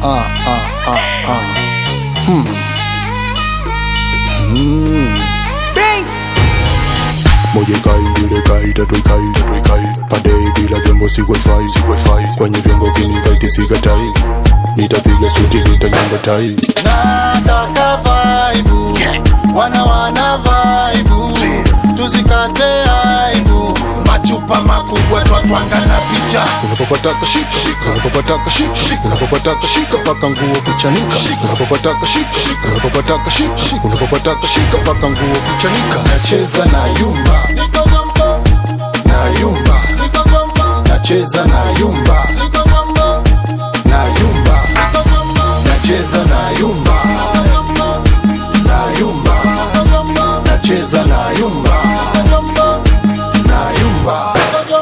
ah, ah, ah, ah. Hmm. Hmm. Moja ikai, mbili ikai, tatu ikai, tatu ikai. Padei bila vyombo si wifi, si wifi. Kwenye vyombo kinivite sikatai. Nitapiga suti, nitanyonga tai. Nataka vaibu, wana wana vaibu, tusikate aibu. Machupa makubwa twatwanga na picha. Unapopataka shika, unapopataka shika, unapopataka shika paka nguo kuchanika. Unapopataka shika, unapopataka shika, unapopataka shika paka nguo kuchanika. Nacheza na yumba, na yumba, nacheza na yumba, na yumba, nacheza na yumba, na yumba, nacheza na yumba, na yumba.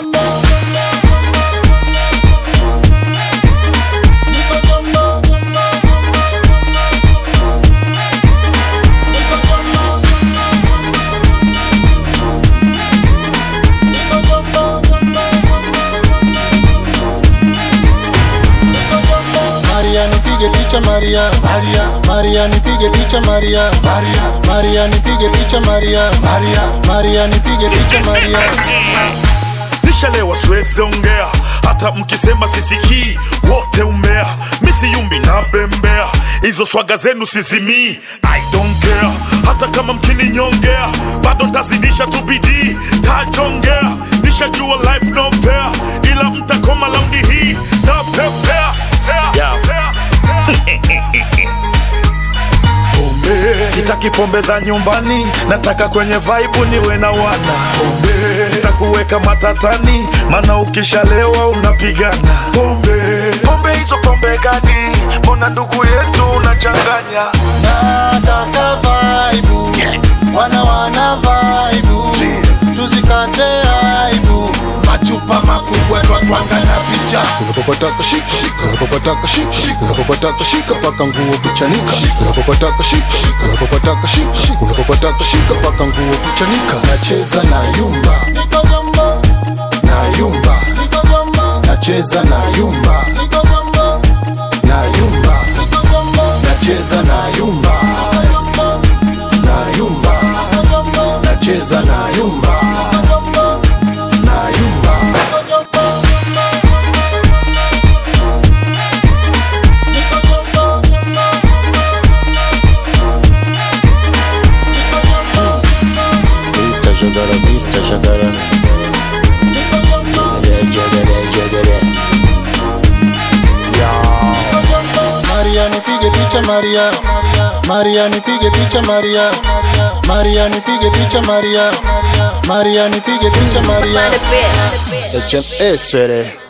Maria nipige picha Maria Maria Maria nipige picha Maria Maria Maria nipige picha Maria Maria Maria nipige picha Maria nishalewa siwezi ongea hata mkisema sisikii wote umea misiyumbi na bembea hizo swaga zenu sizimii i don't care hata kama mkininyongea bado ntazidisha tu bidii tajongea nishajua life no fair ila mtakoma laundi hii na pepea Yeah. Pombe. sitaki pombe za nyumbani nataka kwenye vaibu niwe na wana pombe sitakuweka matatani mana ukishalewa unapigana pombe pombe hizo pombe gani mbona ndugu yetu unachanganya Nataka vaibu Wana wana vaibu Tusikate aibu Machupa makubwa twatwanga na picha Unapopataka shika Unapopataka shika Unapopataka shika paka nguo kuchanika Unapopataka shika Unapopataka shika Unapopataka shika paka nguo kuchanika Nacheza na yumba Na yumba Nacheza na yumba Na yumba Nacheza na yumba Na yumba Nacheza na yumba Na yumba Mr. Jagara, Mr. Jagara. Jagara, jagara, jagara. Maria nipige picha Maria Maria nipige picha Maria Maria nipige picha Maria Maria nipige picha Maria Find a bit. HMS, sweetie